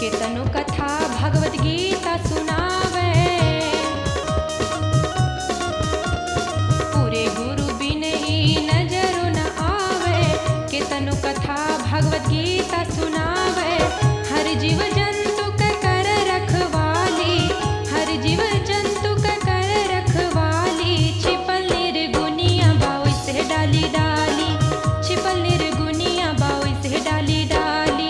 केतनो कथा भगवत गीता सुनावे पूरे गुरु बिन ही नजरो न आवे केतनो कथा भगवत गीता सुनावे हर जीव जंतु का कर रखवाली हर जीव जंतु का कर रखवाली छिपल निर्गुनिया बाऊ से डाली डाली छिपल निर्गुनिया बाऊ से डाली डाली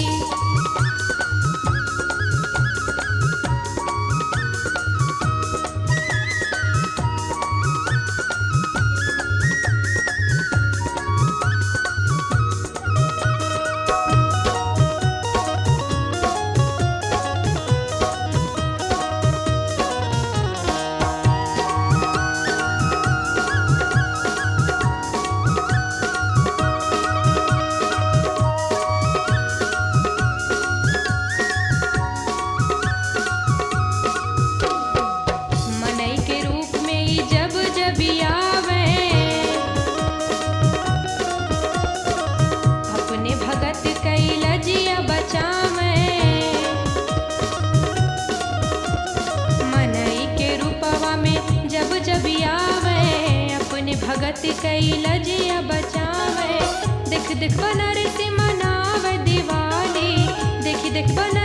मनई के रूप में ही जब जब आवे अपने भगत कई लजिया बचावे मनई के रूपवा में जब जब आवे अपने भगत कई लजिया बचावे देख देख बनारसी मनावे दिवाली देख देख बना